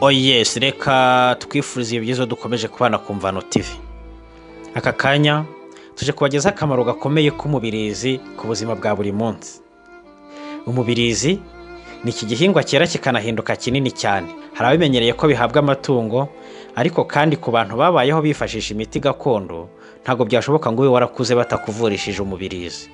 oyesi reka twifurize byiza dukomeje kubana ku mvano tivi aka kanya tuje kubagezaho akamaro gakomeye k'umubirizi ku buzima bwa buri munsi umubirizi ni iki gihingwa cyera kikanahinduka kinini cyane hari abimenyereye ko bihabwa amatungo ariko kandi ku bantu babayeho bifashisha imiti gakondo ntabwo byashoboka ngo ube warakuze batakuvurishije umubirizi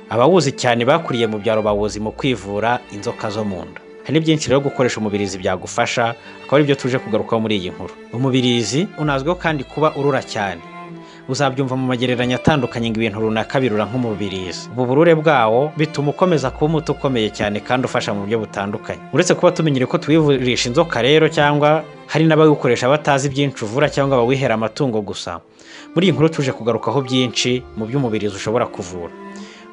abawuzi cyane bakuriye mu byaro bawuzi mu kwivura inzoka zo mu nda hari n'ibyinshi rero gukoresha umubirizi byagufasha akaba ari byo tuje kugarukaho muri iyi nkuru umubirizi unazwiho kandi kuba urura cyane uzabyumva mu magereranya atandukanye ngo ibintu runaka birura nk'umubirizi ubu burure bwawo bituma ukomeza kuba umuti ukomeye cyane kandi ufasha mu buryo butandukanye uretse kuba tumenyere ko tuwivurisha inzoka rero cyangwa hari n'abawukoresha batazi ibyinshi uvura cyangwa bawihera amatungo gusa muri iyi nkuru tuje kugarukaho byinshi mu by'umubirizi ushobora kuvura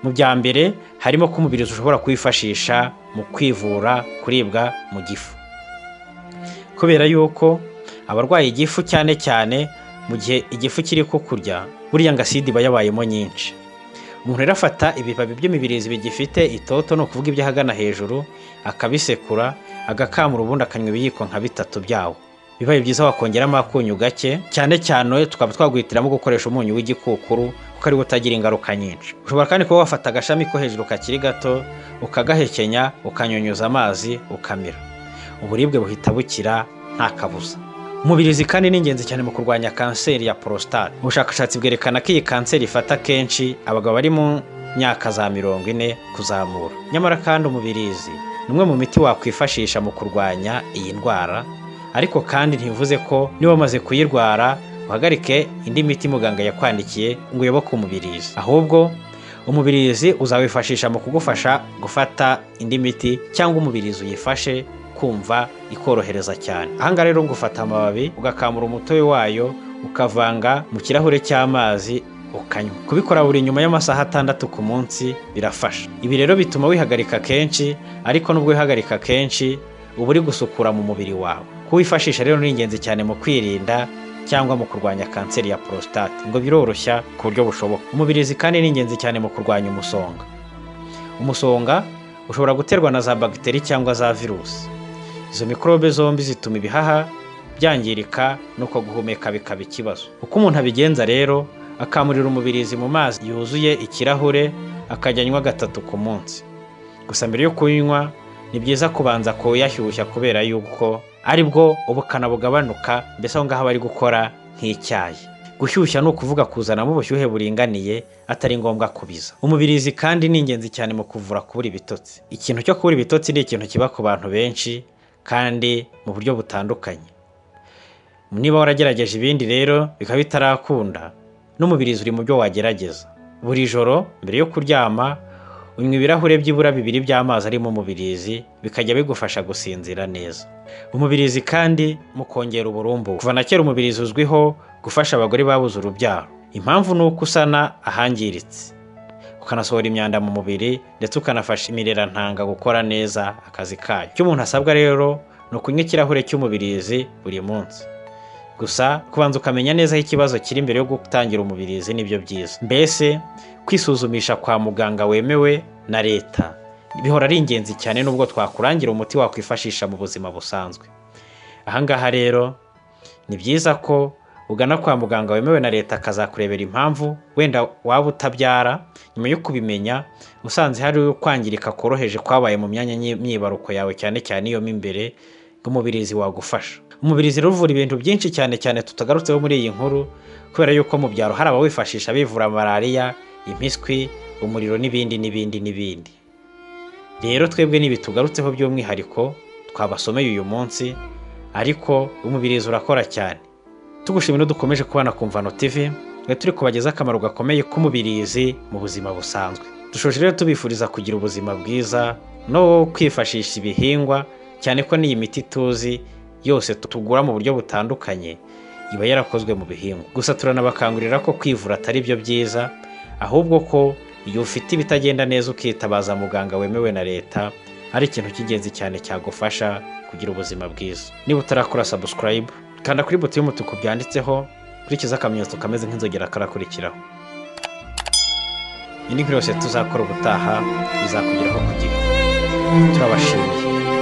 mu bya mbere harimo ko umubirizi ushobora kuwifashisha mu kwivura kuribwa mu gifu kubera yuko abarwaye igifu cyane cyane mu gihe igifu kiri kukurya buriya ngo asidi iba yabayemo nyinshi umuntu rero afata ibibabi by'imibirizi bigifite itoto ni ukuvuga ibyo ahagana hejuru akabisekura agakamura ubundi akanywa ibiyiko nka bitatu byawo bibaye byiza wakongeramo akunyu gake cyane cyane tukaba twagwitiramo gukoresha umunyu w'igikukuru kuko ariwo utagira ingaruka nyinshi ushobora kandi kuba wafata agashami ko hejuru kakiri gato ukagahekenya ukanyunyuza amazi ukamira uburibwe buhita bukira nta kabuza umubirizi kandi ni ingenzi cyane mu kurwanya kanseri ya porositate ubushakashatsi bwerekana ko iyi kanseri ifata kenshi abagabo bari mu myaka za mirongo ine kuzamura nyamara kandi umubirizi ni umwe mu miti wakwifashisha mu kurwanya iyi ndwara ariko kandi ntibivuze ko niba wamaze kuyirwara uhagarike indi miti muganga yakwandikiye ngo uyoboke umubirizi ahubwo umubirizi uzawifashisha mu kugufasha gufata indi miti cyangwa umubirizi uyifashe kumva ikorohereza cyane ahangaha rero ngufata amababi ugakamura umutobe wayo ukavanga mu kirahure cy'amazi ukanywa kubikora buri nyuma y'amasaha atandatu ku munsi birafasha ibi rero bituma wihagarika kenshi ariko nubwo wihagarika kenshi uba uri gusukura mu mubiri wawe kuwifashisha rero ni ingenzi cyane mu kwirinda cyangwa mu kurwanya kanseri ya porositate ngo biroroshya ku buryo bushoboka umubirizi kandi ni ingenzi cyane mu kurwanya umusonga umusonga ushobora guterwa na za bagiteri cyangwa za virusi izo mikorobe zombi zituma ibihaha byangirika nuko guhumeka bikaba ikibazo uko umuntu abigenza rero akamurira umubirizi mu mazi yuzuye ikirahure akajya anywa gatatu ku munsi gusa mbere yo kunywa ni byiza kubanza kuyashyushya kubera yuko ari bwo ubukana bugabanuka mbese aho ngaho bari gukora nk'icyayi gushyushya ni ukuvuga kuzanamo ubushyuhe buringaniye atari ngombwa kubiza umubirizi kandi ni ingenzi cyane mu kuvura kubura ibitotsi ikintu cyo kubura ibitotsi ni ikintu kiba ku bantu benshi kandi mu buryo butandukanye niba waragerageje ibindi rero bikaba bitarakunda n'umubirizi uri mu byo wagerageza buri joro mbere yo kuryama unywa ibirahure byibura bibiri by'amazi arimo umubirizi bikajya bigufasha gusinzira neza umubirizi kandi mu kongera uburumbu kuva na kera umubirizi uzwiho gufasha abagore babuze urubyaro impamvu ni uko usana ahangiritse ukanasohora imyanda mu mubiri ndetse ukanafasha imirerantanga gukora neza akazi kayo icyo umuntu asabwa rero ni ukunywa ikirahure cy'umubirizi buri munsi gusa kubanza ukamenya neza aho ikibazo kiri mbere yo gutangira umubirizi nibyo byiza mbese kwisuzumisha kwa muganga wemewe na leta bihora ari ingenzi cyane nubwo twakurangira umuti wakwifashisha mu buzima busanzwe ahangaha rero ni byiza ko ugana kwa muganga wemewe na leta akazakurebera impamvu wenda waba utabyara nyuma yo kubimenya usanze hari kwangirika koroheje kwabaye mu myanya y'imyibaruko yawe cyane cyane iyo mo imbere umubirizi wagufasha umubirizi ruvura ibintu byinshi cyane cyane tutagarutseho muri iyi nkuru kubera yuko mu byaro hari abawifashisha bivura malariya impiswi umuriro n'ibindi n'ibindi n'ibindi rero twebwe n'ibi tugarutseho by'umwihariko twabasomeye uyu munsi ariko umubirizi urakora cyane tugushimira dukomeje kubana ku mvano TV ngo turi kubagezaho akamaro gakomeye k'umubirizi mu buzima busanzwe dushoje rero tubifuriza kugira ubuzima bwiza no kwifashisha ibihingwa cyane ko n'iyi miti tuzi yose tugura mu buryo butandukanye iba yarakozwe mu bihingwa gusa turanabakangurira ko kwivura atari byo byiza ahubwo ko iyo ufite ibitagenda neza ukitabaza muganga wemewe na leta ari ikintu cy'ingenzi cyane cyagufasha kugira ubuzima bwiza niba utarakora sabusikarayibu kanda kuri buto y'umutuku byanditseho kurikiza akamenyetso kameze nk'inzogera karakurikiraho indi nkuru yose tuzakora ubutaha izakugeraho ku gihe turabashimiye